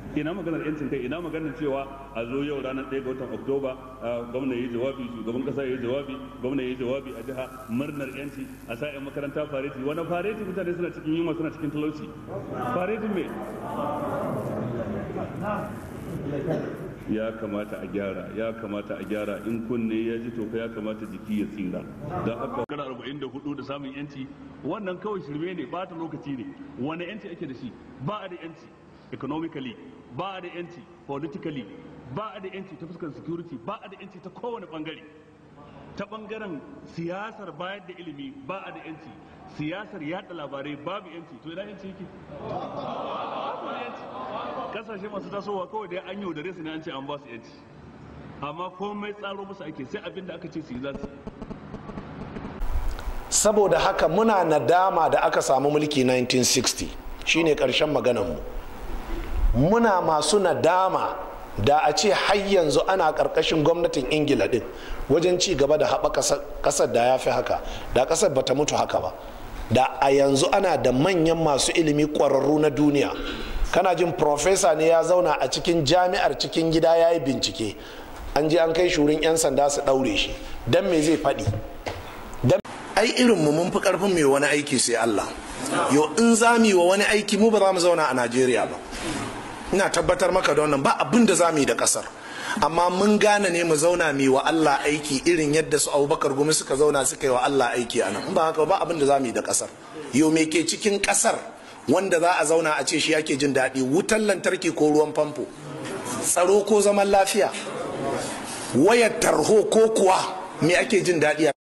ina maganar yancin kai ina maganar cewa a zo yau ranar 1 ga watan oktoba gwamna yi jawabi shugaban kasa yi jawabi gwamna yi jawabi a jiha murnar yanci a sa yan makaranta fareti wani fareti mutane suna cikin yunwa suna cikin talauci fareti me ya kamata a gyara ya kamata a gyara in kunne ya ji toka ya kamata jiki ya tsira don haka kana arba'in da hudu da samun yanci wannan kawai shirme ne ba ta lokaci ne wani yanci ake da shi ba a da yanci economically ba a da yanci politically ba a da yanci ta fuskar security ba a da yanci ta kowane bangare ta bangaren siyasar bayar da ilimi ba a da yanci siyasar yada labarai babu yanci to ina yanci yake kasashe masu tasowa kawai dai an yaudare su ne an ce an ba su yanci amma komai tsaro musu ake sai abin da aka ce su yi za su saboda haka muna nadama da aka samu mulki 1960 shine karshen maganarmu muna masu nadama da a ce har yanzu ana karkashin gwamnatin ingila din wajen ci gaba da haɓa ƙasar da ya fi haka da ƙasar bata mutu haka ba da a yanzu ana da manyan masu ilimi ƙwararru na duniya kana jin profesa ne ya zauna a cikin jami'ar cikin gida ya yi bincike an je an kai shurin 'yan sanda su ɗaure shi don me zai faɗi ai irin mu mun fi ƙarfin mai wani aiki sai allah yau in za mu yi wa wani aiki mu ba za mu zauna a najeriya ba ina tabbatar maka da wannan ba abin da za mu yi da kasar amma mun gane ne mu zauna mu wa Allah aiki irin yadda su Abubakar Gumi suka zauna suka yi wa Allah aiki a nan ba haka ba abin da za mu yi da kasar yau me ke cikin kasar wanda za a zauna a ce shi yake jin daɗi wutan lantarki ko ruwan famfo tsaro ko zaman lafiya wayar tarho ko kuwa me ake jin daɗi